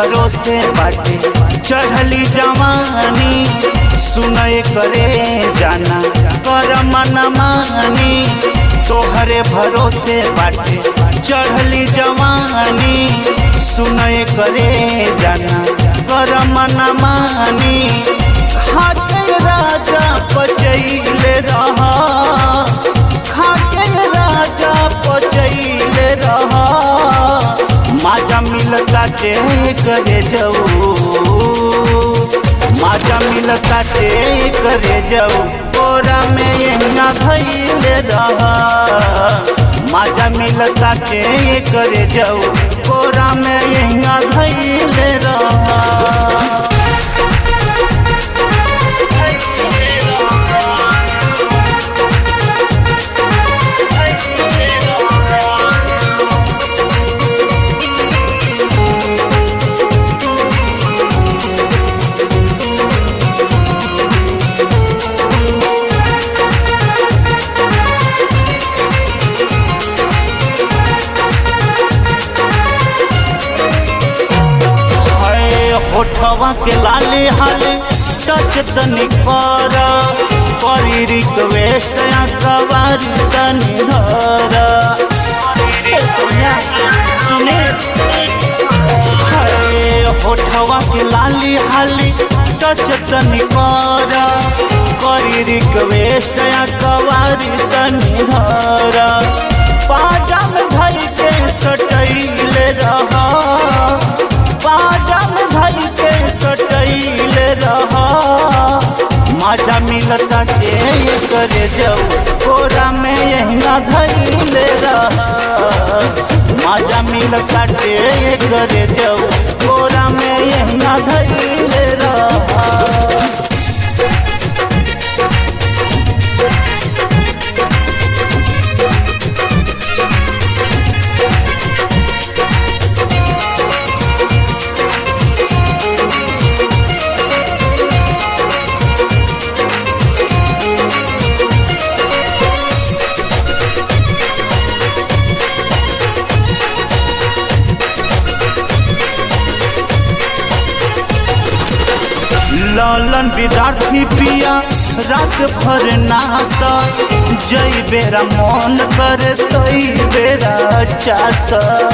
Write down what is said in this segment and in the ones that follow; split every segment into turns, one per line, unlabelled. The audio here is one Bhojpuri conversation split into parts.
भरोसे बाटे चढ़ली जवानी सुनय करे जाना कर मन मानी तोहरे भरोसे बाटे चढ़ली जवानी सुनय करे जाना कर मन मानी खाके राजा पचैले रहा खाके राजा पचैले रहा माजा मिलता टे करे जाऊ माजा मिलता टे करे जाऊ कोरा में यहिना भैले रहा माजा मिलता टे करे जाऊ कोरा में यहिना भैले रहा हाय होठवा के लाले हाले टच तनी कर करी रिक्वेस्ट या कवारी तनी धर ए सोनिया सुने हाय होठवा के लाली हाली टच तनी कर करी रिक्वेस्ट या कवारी तनी धर पाजा में धर के सटैले रहा पाजम धई के सटैले रहा माजा मिलता के ये करे जाऊ कोरा में यहिना धैले रहा माजा मिलता के ये करे जाऊ कोरा में यहिना धैले रहा लालन विद्यार्थी पिया रात भर नासा जई बेरा मन कर तई बेरा चास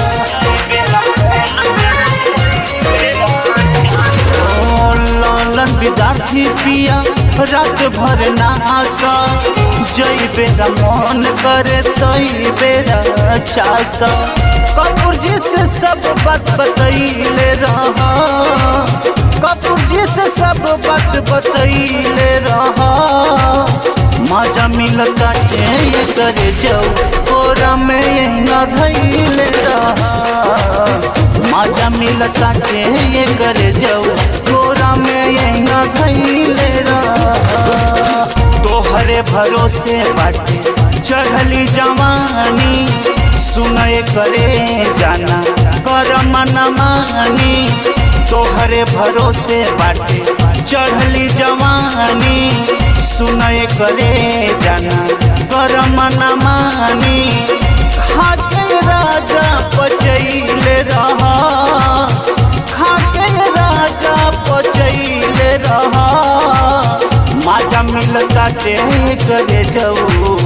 ओ लालन विद्यार्थी पिया रात भर नासा जई बेरा मन कर तई बेरा चास कपूर जी से सब बात बतैले रहा कपूर जी से सब बात बतैले रहा मजा मिलता के ये करे जाऊ कोरा में यही न धैले रहा मजा मिलता के ये करे जाऊ कोरा में यही न धैले रहा तोहरे भरोसे बाटे चढ़ली जवानी सुनय करे जाना कर मन मानी तोहरे भरोसे बाटे चढ़ली जवानी सुनय करे जाना कर मन मानी खाके राजा पचैले रहा खाके राजा पचैले रहा माजा मिलता ते करे जाऊ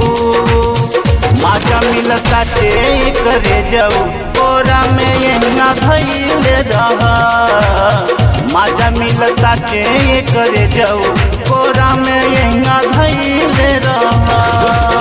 माजा मिलता ते करे जाऊ कोरा में यहिना धैले रहा माजा मिलता ते करे जाऊ कोरा में यहिना धैले रहा